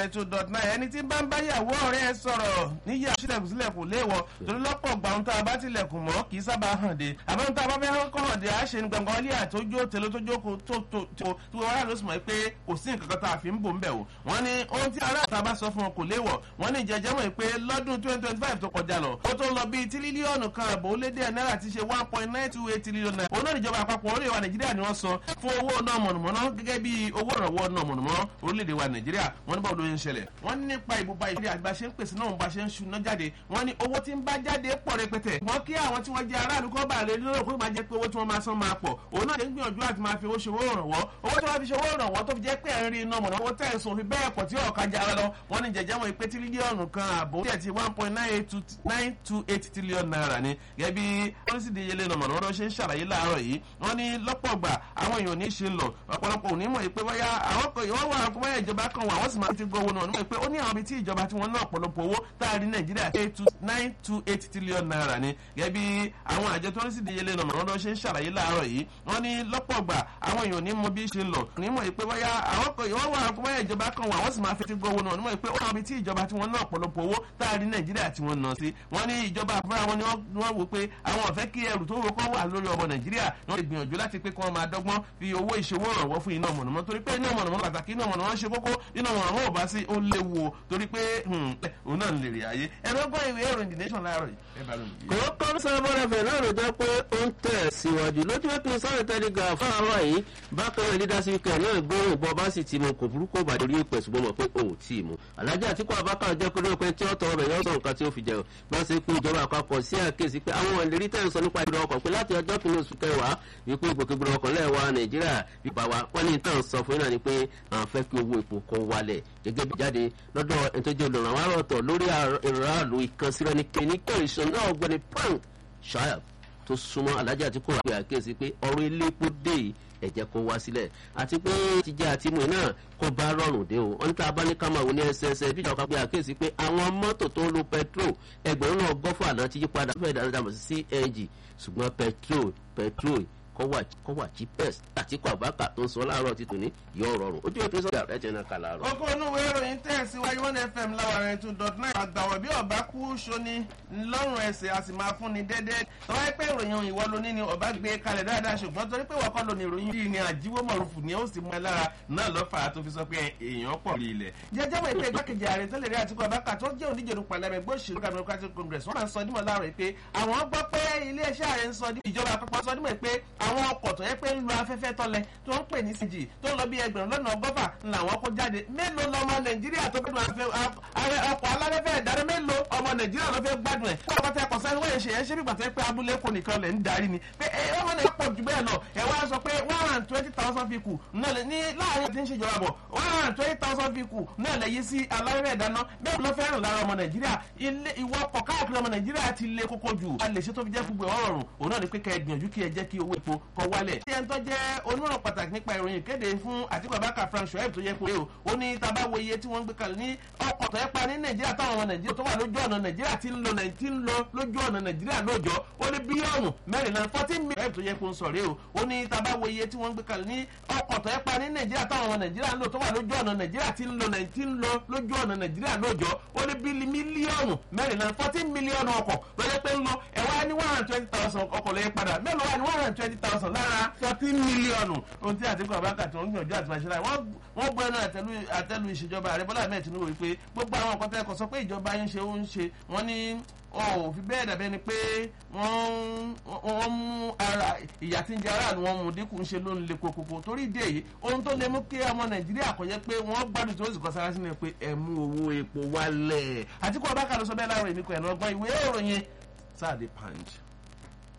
rẹ̀ two dot nine ẹni tí bá ń bá yàwó ọ̀rẹ́ ẹ sọ̀rọ̀ níyà sílẹ̀kùn sílẹ̀kùn léèwọ̀ torí lọ́pọ̀ gbà ohun tá a bá tilẹ̀kùn mọ́ kì í sábà hàn dé àbá ohun tá a bá fẹ́ kọ́ hàn dé á ṣe ní gbọ̀ngàn ilé àtójó tèló tó jókòó tó tó tó tó wọ́n rà ló sì mọ̀ pé kò sí nǹkan kan tá a fi ń bò ń bẹ̀ o wọ́n ní ohun tí ará àtàbá sọ fún wọn kò léèwọ̀ wọ́n ní ìjẹ́jẹ́ mọ̀ pé lọ́dún twenty twenty five tó kọjá lọ ó tó lọ bíi tírílíọ̀nù kan àbò ó lé díẹ̀ náírà ti ṣe one point nine two eight trillion naira òun náà níjọba àpapọ̀ orílẹ̀ wa nàìjíríà ni wọ́n san fún owó náà mọ̀nàmọ́ná gẹ́gẹ́ bí owó ìrànwọ́ náà mọ̀nàmọ́ná orílẹ̀-èdè wa nàìjíríà wọ́n ní báwo ló ń ṣẹlẹ̀ wọ́n ní nípa ìbúba ìdílé àgbà ṣe ń pèsè náà ń bá ṣe ń ṣúná jáde wọ́n ní owó tí ń bá jáde pọ̀ rẹpẹtẹ wọ́n kí àwọn tí wọ́n jẹ́ aráàlú kọ́ bá lè lérò pé máa jẹ́ pé owó tí wọ́n máa san máa pọ̀ òun náà ṣe ń gbìyànjú àti máa fi owó ṣe owó ìrànwọ́ owó tí wọ́n fi ṣe owó ìrànwọ́ tó fi jẹ́ pé ẹ̀rín iná mọ̀nà owó tẹ̀sùn fi bẹ́ẹ̀ pọ̀ tí ọ̀ka jára lọ wọ́n ní jẹ̀jẹ̀ wọn pé tírílíọ̀nù kan àbò tí ẹ̀ ti one point nine two eight trillion naira ni gẹ́gẹ́ bí pọ́lísì ìdíyelé náà mọ̀nà wọ́n ṣe ń ṣàlàyé láàárọ̀ yìí wọ́n ní lọ́pọ̀ gbà àwọn èèyàn ní í ṣe lọ ọ̀pọ̀lọpọ̀ òní mọ̀ pé wáyà àwọn kò wọ́n wà kó wáyà ìjọba kan wà wọ́n sì máa ti gbọ́ owó náà nímọ̀ pé ó ní àwọn ibi tí ìjọba tí wọ́n ná ọ̀pọ̀lọpọ̀ owó táàrí nàìjíríà nine two eight trillion naira ni gẹ́gẹ́ bí àwọn àjọ tó ń sì díyelé náà mọ̀nà wọ́n ṣe ń ṣàlàyé láàárọ̀ yìí wọ́n ní lọ́pọ̀ gbà àwọn èèyàn ní mọ bí ṣe lọ nímọ̀ pé wáyà àwọn kò wọ́n wà kó wáyà ìjọba kan wà wọ́n sì máa fi ti gbọ́ owó náà nímọ̀ pé ó ní àwọn ibi tí ìjọba tí wọ́n ná ọ̀pọ̀lọpọ̀ owó táàrí nàìjíríà tí wọ́n ná sí wọ́n ní ìjọba àfúrà wọn ni wọ́n wò pé àwọn ọ̀fẹ́ kí ẹrù tó wọ kọ́ wà lórí ọmọ nàìjíríà wọ́n lè gbìyànjú láti pé kí wọ́n máa dọ́gbọ́n fi owó ìṣòwò ìrànwọ́ fún iná mọ̀nàmọ́ torí pé iná mọ̀nàmọ́ pàtàkì iná mọ̀nàmọ́ ṣe kókó iná mọ̀nàmọ́ ò bá sí ó léwu o torí pé òun náà lè rí ayé ẹ̀rọ gbọ́ ìwé ìròyìn the nation láàárọ̀ yìí ẹ bá lóyún. kò kọ́ sábọ́dọ̀ fẹ̀ náà ló jẹ́ pé ó ń tẹ̀ síwájú lójú pé kí n sáré tẹ́lígà fún àárọ̀ yìí bákan náà leadership kan náà gbóhùn bọ́ bá sì ti mu kò burúkú bàdé orí ìpè ṣùgbọ́n mọ̀ pé òun tí ì mu alájà àtìkú abákan jẹ́ pé lóòpin tí ó tọrọ rẹ̀ yọ sọ nǹkan tí ó fi jẹun bá ṣe pé ìjọba àpapọ̀ sí àkíyèsí pé àwọn ìlérí tẹ̀ ń sọ nípa ìgbìmọ̀ ọkọ̀ pé láti ọjọ́ kìíní oṣù kẹwàá wípé ìgbòkègbodò ọkọ̀ lẹ́ẹ̀wá nàìjíríà bíbá wa wọ́n ní ìtàn sọ fún náà ni pé àwọn fẹ́ kí owó epo kó wálẹ̀ gẹ́gẹ́ bí jáde lọ́dọ̀ ẹni tó jẹ́ olùrànwọ́ àròtọ̀ lórí ìrànlọ́ ìkànsíra ní kẹ́ni kẹ́rìsán náà ọgbẹ́ni frank shayab tó súnmọ́ alájà tí kò wá pé àkíyèsí pé ọ̀rọ̀ ilé epo dé ẹ̀jẹ̀ kó wá sílẹ̀ àti pé jíjẹ́ àti mú náà kó bá rọrùn dé o wọ́n ní tá a bá ní ká máa wò ní ẹsẹẹsẹ bí ìjọba pé àkíyèsí pé àwọn mọ́tò tó ń lo petrol ẹgbẹ̀rún náà gọ́fà náà ti yí padà fẹ́ẹ̀ dáná dàmọ̀ sí cng ṣùgbọ́n petrol petrol kọ́wà cheapest àtìkọ́ àbákà tó ń sọ láàárọ̀ ti tòní yọ rọrùn ojú ètò ìsọ̀rọ̀ rẹ̀ jẹ́ náà kà láàárọ̀. oko onúwe ìròyìn tẹ̀síwájú one fm láwàrin two dot nine àgbàwọ̀ bí ọba kú sóní lọ́rùn ẹsẹ̀ a sì máa fún ni déédéé tọ́wọ́ pé ìròyìn ìwọ lóní ni ọba gbé kalẹ̀ dáadáa ṣùgbọ́n torí pé wọ́kọ́ lóní ìròyìn yìí ni àjíwọ́ mọ̀rùfù ni ó sì mú ẹ lára náà lọ́fà tó fi sọ pé èèyàn pọ̀ rí ilẹ̀. jẹjẹ́ mọ̀ pé igbákejì ààrẹ tẹ́lẹ̀ rí àtìkú abáka tó jẹ́ oníjẹ̀dù pàlẹ́mẹ̀ gbé òṣèlú democratic congress wọ́n máa ń sọ dímọ̀ láàrọ̀ pé àwọn gbọ́ pé iléeṣẹ́ ààrẹ ń sọ ìjọba àpapọ̀ sọ dímọ̀ pé àwọn ọkọ̀ tó yẹ pé ń lo afẹ́fẹ́ tọ́lẹ̀ tó ń pè ní cg tó ń lọ bí ẹgbẹ̀rún lọ́nà ọgọ́fà làwọn kó jáde mélòó lọmọ nàìjíríà tó gbẹdùn ọkọ̀ alárẹ́fẹ́ ìdarí mélòó ọmọ nàìjíríà ló fẹ́ gbádùn ẹ̀ fún ọkọ̀ ẹ̀kọ́ sáré wọ́n ṣe yẹn ṣé bí gbàtẹ́ pé abúlé kò nìkan lẹ̀ ń darí ni pé ẹ ọmọ náà pọ̀ jù bẹ́ẹ̀ lọ ẹ wá sọ pé one hundred twenty thousand people náà lè ní láàrin tí ń ṣèjọba bọ̀ one hundred twenty thousand people náà lè yí sí alárẹ́fẹ́ ìdáná bẹ́ẹ̀ ló fẹ́ràn lára ọmọ nàìjíríà ilé ìwọ ọkọ̀ káàkiri ọmọ nàìjíríà ti lé kókó jù a lè ṣe tó fi jẹ́ gbogbo ọ̀rọ̀ òun náà ni pé kẹ́ ẹ gbìyànjú kí ẹ jẹ́ kí owó epo kọ wálẹ̀. ṣé ẹni tó jẹ́ onírọ̀ pàtàkì nípa ìròyìn kéde fún àtìkú abáka frank shoaib tó yẹ pé o ó ní tá a bá wo iye tí wọ́n ń gbé kalẹ̀ ní ọkọ̀ tó yẹ pa ní nàìjíríà táwọn ọmọ nàìjíríà tó wà lójú ọ̀nà nàìjíríà ti ń lọ ti ń lọ lójú ọ̀nà nàìjíríà lóòjọ́ ó ní bílíọ̀nù mẹ́rìnlá fourteen million tó yẹ kó ń sọ̀rẹ́ o ó ní tá a bá wo iye tí wọ́n ń gbé kalẹ̀ ní ọkọ̀ tó yẹ pa ní nàìjíríà táwọn ọmọ nàìjíríà ń lò tó wà lójú ọ̀nà nàìjíríà ti ń lọ ti ń lọ lójú ọ̀nà nàìjíríà lóòjọ́ ó ní bílí mílíọ̀nù mẹ́rìnlá fourteen mílíọ̀nù ọkọ̀ tó yẹ pé ń lọ ẹ̀ wá ní one hundred twenty thousand ọkọ̀ lẹ́yìn padà mélòó wà ní one hundred twenty thousand lára fourteen mílíọ̀nù ohun tí àtìkú àbákà tó ń gbìyànjú àti máa ṣe láì wọ́n gbọ́ ẹnu àtẹ́lu ìṣèjọba ààrẹ bọ́lá ahmed tinubu wípé gbogbo àwọn nǹkan tẹ́kọ̀ sọ pé ìjọba yín ṣe ó ń ṣe wọ́n ní ò fi bẹ́ẹ̀ dàbẹ́ ni pé wọ́n mú ara ìyà tí ń jẹ aráàlú wọn mú dínkù ń ṣe ló ń le kokoko torí ìdí èyí ohun tó lè mú kí ọmọ nàìjíríà kò yẹ pé wọ́n gbádùn tó sì kọ́ sára sínú pé ẹ mú owó epo wálẹ̀ àtikú abákà ló sọ bẹ́ẹ̀ láàárọ̀ èmi kò ẹ̀ lọ́gbọ́n ìwé ìròyìn sáà dé punch.